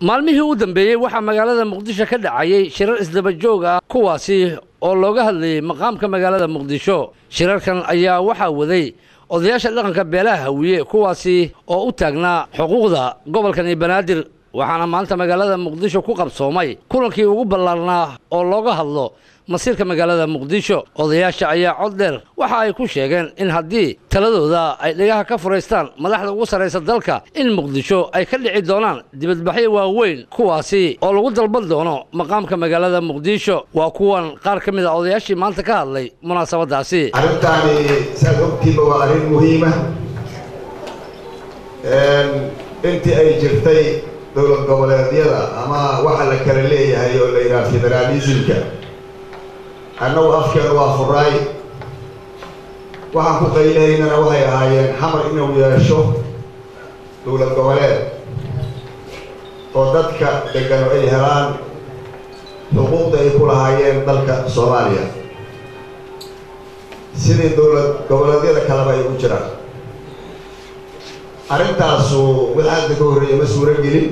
maalmihii u dambeeyey waxaa magaalada muqdisho ka dhacayay shirar isdaba joog ah kuwaasi oo looga hadlayay maqaamka magaalada muqdisho shirarkan ayaa waxaa waday odayaasha dhaqanka beelaha hawiye kuwaasi oo u taagnaa xuquuqda gobolkani banaadir waxaana maanta magaalada muqdisho ku qabsoomay kulankii ugu ballaarnaa oo looga hadlo masiirka magaalada muqdisho odayaasha ayaa cod dheer waxa ay ku sheegeen in haddii taladooda ay dhegaha ka furaystaan madaxda ugu sarraysa dalka in muqdisho ay ka dhici doonaan dibadbaxyo waaweyn kuwaasi oo lagu dalban doono maqaamka magaalada muqdisho waa kuwan qaar ka mid a odayaashii maanta ka hadlay munaasabadaasi arrintaani saad ogtiiba waa arrin muhiima intii ay jirtay dowlad goboleedyada ama waxa la kala leeyahay oo la yidhaha federaalismka annagu afkeenu waa furaay waxaan ku qaylahaynana waxay ahaayeen xamar inuu yeesho dowlad goboleed oo dadka degano ay helaan xuquuqda ay ku lahaayeen dalka soomaaliya sidii dowlad goboleedyada kaleba ay u jiraan arrintaasu mid hadda ka horreeya ma suuro gelin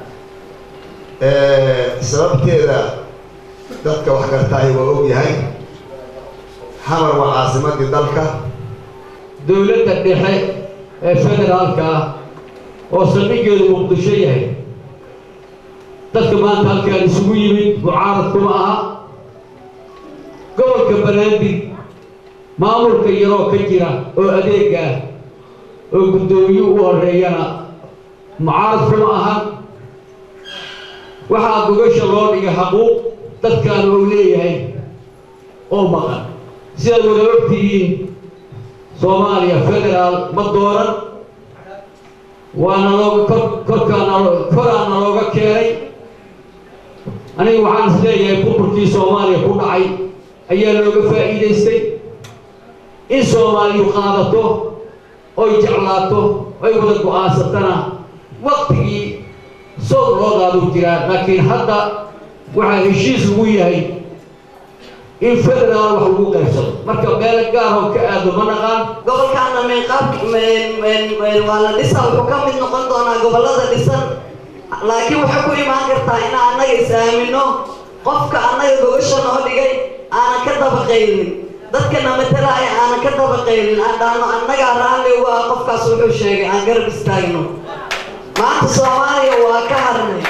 sababteeda dadka wax gartaahi waa og yahay xamar waa caasimadii dalka dowladda dhexe ee federaalka ah oo saldhiggeedu muqdisho yahay dadka maanta halkaan isugu yimid mucaarad kuma aha gobolka banaadir maamulka yaroo ka jira oo adeeg ah oo guddoomiye u horeeyana mucaarad kuma ahan waxaa gogasha loo dhiga xaquuq dadkaan ou leeyahay oo maqan sidaad wada ogtihiin soomaaliya federaal ma dooran waana looga kor korkaana koraana looga keenay aniga waxaan is leeyahay burburkii soomaaliya ku dhacay ayaa looga faa'iidaystay in soomaaliyu qaadato oy jeclaato oy wada go-aansatana waktigii sood loo qaaduu jiraa laakiin hadda waxaa heshiis lagu yahay in federaal wax lagu qaybsado marka meelo gaaroo ka aado ma naqaan gobolkaana meeqaab waa la dhisa wuxuu ka mid noqon doonaa gobollada dhisan laakiin waxay ku imaan kartaa inaan annaga is aamino qofka annaga gogasha noo dhigay aanan ka dabaqaynin dadkana matalaya aanan ka dabaqaynin aan dhahno annagaa raalli uga ah qofkaas wuxuu sheegay aan garab istaagno maanta soomaaliya waa ka harnay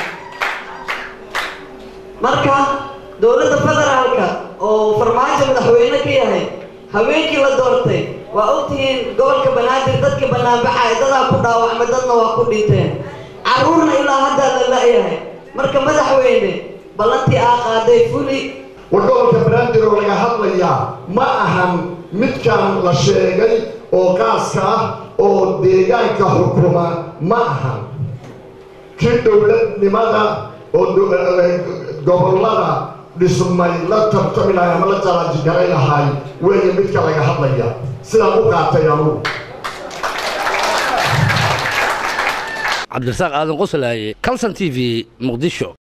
marka dowladda federaalka oo farmaajo madaxweyne ka yahay haweenkii la doortay waa ogtihiin gobolka banaadir dadka banaanbaxay dadaa ku dhaawacmay dadna waa ku dhinteen carruurna ilaa haddaa la la-yahay marka madaxweyne ballantii aa qaaday fuli war gobolka banaadir oo laga hadlayaa ma ahan midkan la sheegay oo qaaska ah oo deegaanka xukuma ma ahan kii dowladnimada oo gobollada dhismay la tartami lahay ama la jaraajikaray lahay weeye midka laga hadlaya sidaan u qaatay anugu cabdirasaaq aadan qoslaaye calson t v muqdisho